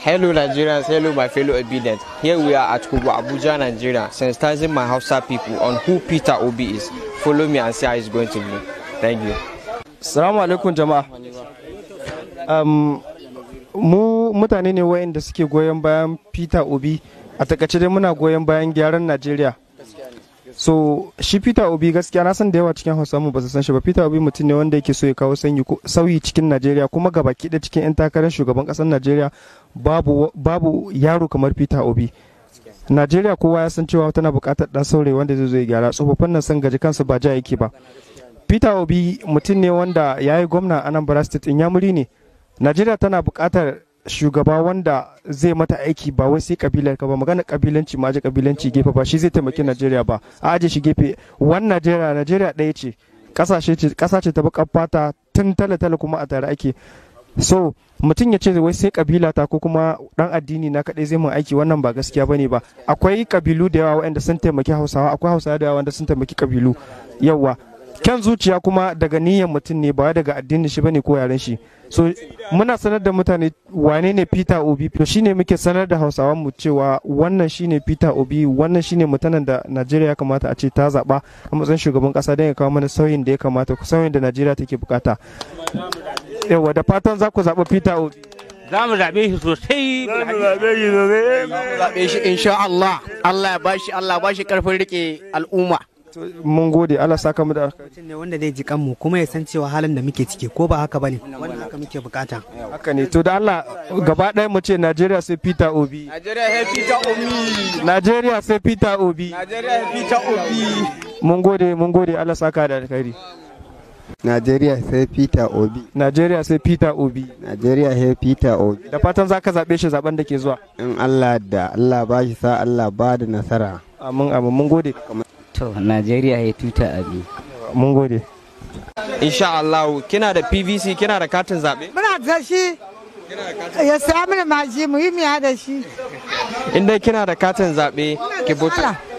Hello Nigerians, hello my fellow obedient. Here we are at Kubu, Abuja, Nigeria, sensitizing my Hausa people on who Peter Obi is. Follow me and see how it's going to be. Thank you. Salamu alaikum jama'a. Um, mu mutane ne wayanda suke goyon bayan Peter Obi a takaice dai muna goyon bayan gyaran Najeriya. So shi Peter Obi gaskiya na san da yawa cikin Hausa mu ba su san shi ba Peter Obi mutum ne wanda yake so ya kawo sanyi sauyi cikin Najeriya kuma gaba da cikin 'yan takarar shugaban ƙasar Najeriya babu babu yaro kamar Peter Obi. Najeriya kowa ya san cewa tana buƙatar ɗan saurayi wanda zai zo ya gyara tsofaffin nan san gaji kansu ba ja yake ba. Peter Obi mutum ne wanda ya yi gwamna a Anambra State Inyamuri ne. Najeriya tana buƙatar shugaba wanda zai mata aiki ba wai sai kabilar ka ba magana kabilanci ma aje kabilanci gefe ba shi zai taimaki Najeriya ba a aje shi gefe wan Najeriya Najeriya ɗaya ce kasashe ce kasa ce ta bakar fata tun tale tale kuma a tare ake so mutum ya ce wai sai kabila ta ko kuma dan addini na kadai zai mun aiki wannan ba gaskiya bane ba akwai kabilu da yawa waɗanda sun taimaki Hausawa akwai Hausawa da yawa wanda sun taimaki kabilu yawa kyan zuciya kuma daga niyyar mutum ne ba daga addinin shi bane ko yaren shi so muna sanar da mutane wane ne Peter Obi to shine muke sanar da Hausawan mu cewa wannan shine Peter Obi wannan shine mutanen da Najeriya ya kamata a ce ta zaba a matsayin shugaban kasa don ya kawo mana sauyin da ya kamata sauyin da Najeriya take bukata yawa da fatan za ku zaɓi Peter Obi za mu zaɓe shi sosai za mu zaɓe shi sosai zaɓe shi insha Allah Allah ya bashi Allah bashi karfin rike al'umma mun gode Allah saka mu da mutum ne wanda zai ji kanmu kuma ya san cewa halin da muke ciki ko ba haka bane wannan haka muke bukata haka ne to da Allah gaba ɗaya mu ce Najeriya sai Peter Obi Najeriya sai Peter Obi Najeriya sai Peter Obi Najeriya sai Peter Obi mun gode mun gode Allah saka da alkhairi Najeriya sai Peter Obi. Najeriya sai Peter Obi. Najeriya sai Peter Obi. Da fatan za ka zaɓe shi zaben da ke zuwa. In Allah da Allah ba shi sa Allah ba da nasara. Amin amin mun gode. To Najeriya ya tuta abi. Mun gode. Insha Allah kina da PVC kina da katin zaɓe? Muna da shi. Ya saya mana maji mu yi miya da shi. In dai kina da katin zaɓe ki buta.